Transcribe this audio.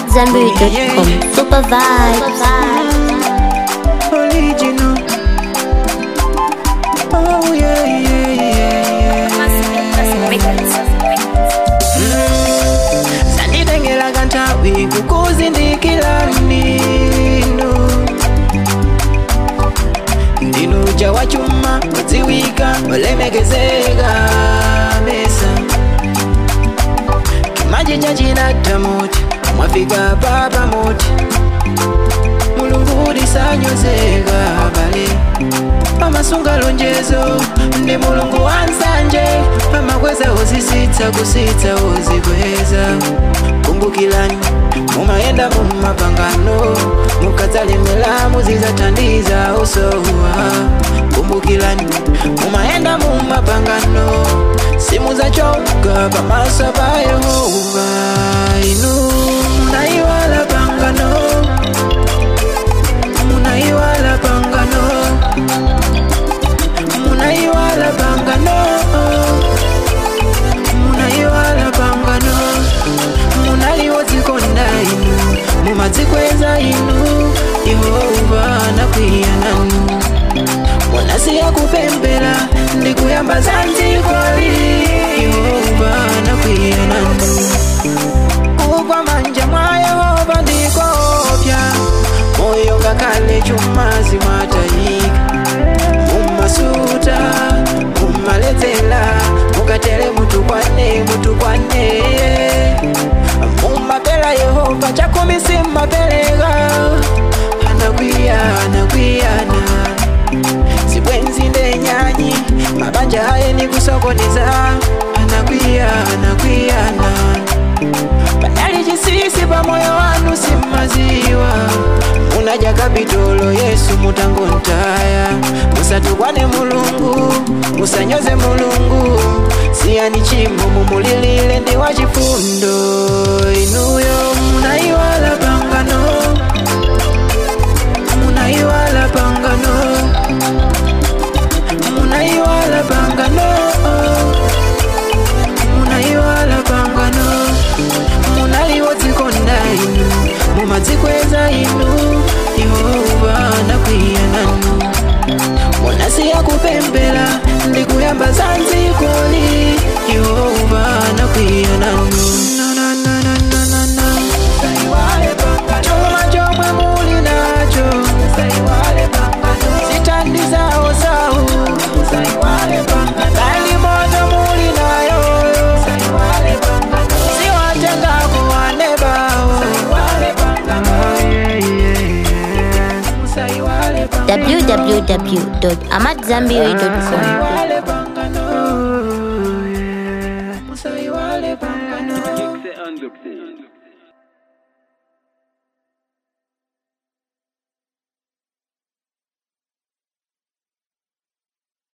AmadZanbury.com. Super vibes. original. Oh yeah, yeah, yeah, yeah. Sanditengera kantawi kukuzindikira nino ndinuja wachuma wadziwika walemekezeka mesa kimaji chachinata moti mwafika papa moti mulungu lisanyozeka bale pamasunga lonjezo ndi mulungu wansanje pamakweza uzisitsa kusitsa uzikweza kumbukilani mumayenda mumapangano mukadzalemera muzizathandiza osowa kumbukilani mumayenda mumapangano simuzachoka pamaso pa yehova inu munayiwala pangano munaiwala pangano munaiwala pangano munaiwala pangano munaliwodzikonda inu mumadzikweza inu yehova nakwiya nanu munasiya kupembera ndikuyamba zanzikoli yehova nakwiya nanu kugwa manja mwa yehova ndikopya moyo ngakhale chumazi mwatayika mumasuta mumaledzera mukatere mutukwane mutukwane mumapela yehova chakumi simmapereka anakwiya anakwiyana zibwenzi ndenyanyi mabanja aye nikusokoneza anakwiya anakwiyana panali chisisi pamoyo wanu simmaziwa munaja kapitolo yesu mutangontaya musatukwane mulungu musanyoze mulungu siyani chimo mumulilile ndi wachifundo inuyo munaiwala pangano munaiwala pangano munaiwala pangano munaiwala pangano munaliwodzikonda inu mumadzikweza inu yehova nakwiya nanu munasiya kupembera ndikuyamba zanzikoli yehova nakwiya nanu chuma chomwe muli nacho zitandizawo zawo kali moto muli nayo siwatengako wanebawo www.amadzanbury.com. Wale